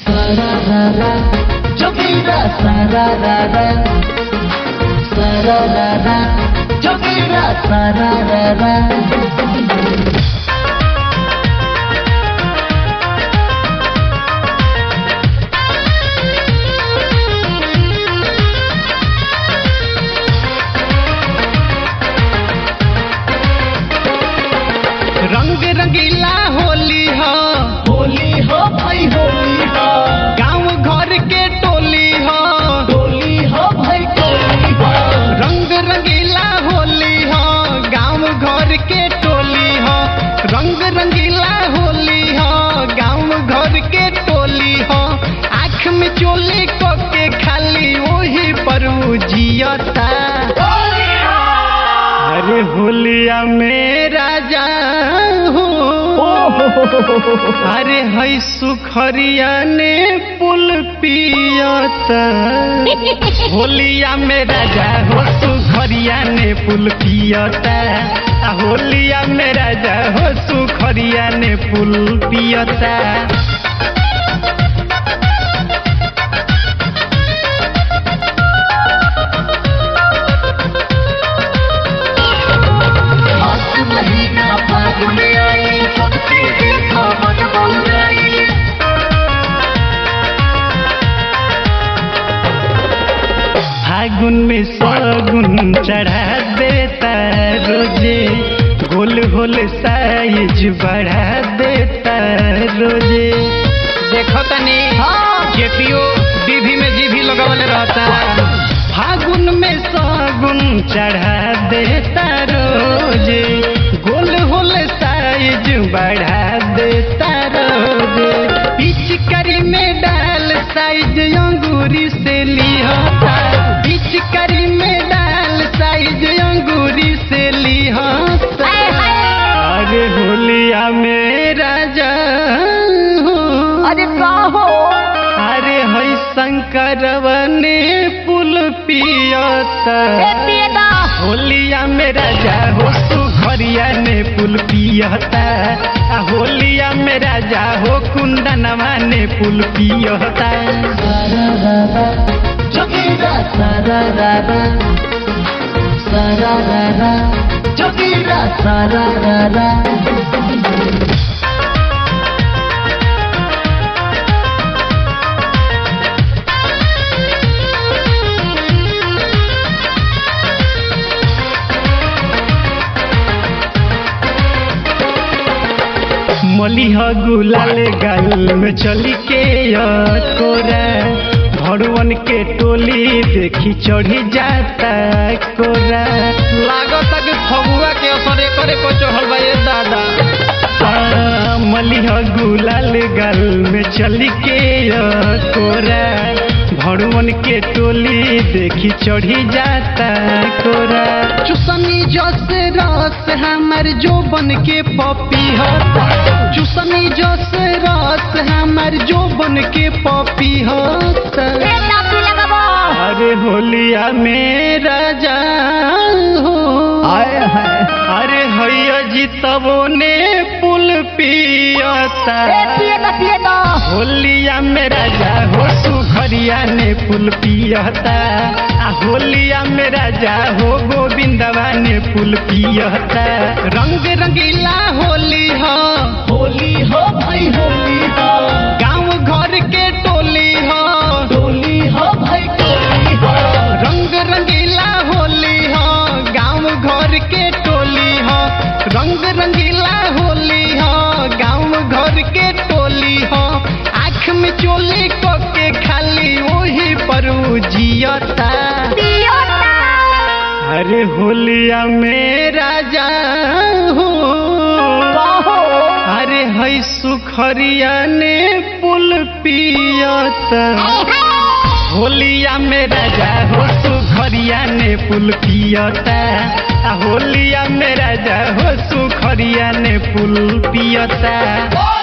Sararara, Jogira sararara, sararara, Jogira sararara. रंग रंगीला होली हो होली हो भाई होली हो गांव घर के टोली हो होली हो भाई होली हो रंग रंगीला होली हो गांव घर के टोली हो रंग रंगीला होली हो गांव घर के टोली हो आँख में चोली को के खाली वही पर उ जियता अरे होलिया में राजा हो अरे है सुखरिया ने पुल पियता होलिया में राजा हो सुखरिया ने पुल पियता आ होलिया में राजा हो सुखरिया ने पुल पियता हाथ महीना फागुन आई सबके देखा मन बउराई फागुन में सगुन चढ़ा देता रोजे गोल गोल साइज बढ़ा देता रोजे देखो तनी जेपीओ डीवी में जीभी लगावले रहता फागुन में सगुन चढ़ा देता रोजे गोल गोल साइज बढ़ा देता रोजे पिचकारी में डाल साइज अंगूरी से लिहता पिचकारी में डाल साइज अंगूरी से लिहता अरे होलिया में राजा हो अरे का हो अरे है शंकरवने पुल पियता ए पिएदा होलिया में राजा हो सुखरिया ने पुल पियता आ होलिया में राजा हो कुंदनवा ने पुल पियता sararara, Jogira sararara, sararara, Jogira sararara. मलिह गुलाल गाल में चली के कोरा भड़वन के टोली देखी चढ़ी जाता कोरा लागत कि फगुआ के असर करे को चढ़ल बा ये दादा हाँ, मलिह गुलाल गाल में चली के कोरा भड़वन के टोली देखी चढ़ी जाता कोरा चुसनी जस रस हमर जो बन के पपी होता चुसनी जस रस हमर जो बन के पपी होता ए टापी लगाबो अरे होलिया में राजा हो अरे हैया जीतबो ने पुल पियता ए पिएदा पिएदा होलिया में राजा हो सुखरिया ने पुल पियता आ होलिया में राजा हो गोविंदवा ने पुल पियता रंग रंगीला होली हो होली हो भाई होली हो गांव घर के टोली हो होली हो भाई होली हो रंग रंगीला होली हो गांव घर के टोली हो रंग रंगीला होली हो गांव घर के टोली हो आँख में चोली को के खाली वही पर उ जियता पियोता अरे होलिया में राजा हो अरे है सुखरिया ने पुल पियता होलिया में राजा हो सुखरिया ने पुल पियता आ होलिया में राजा हो सुखरिया ने पुल पियता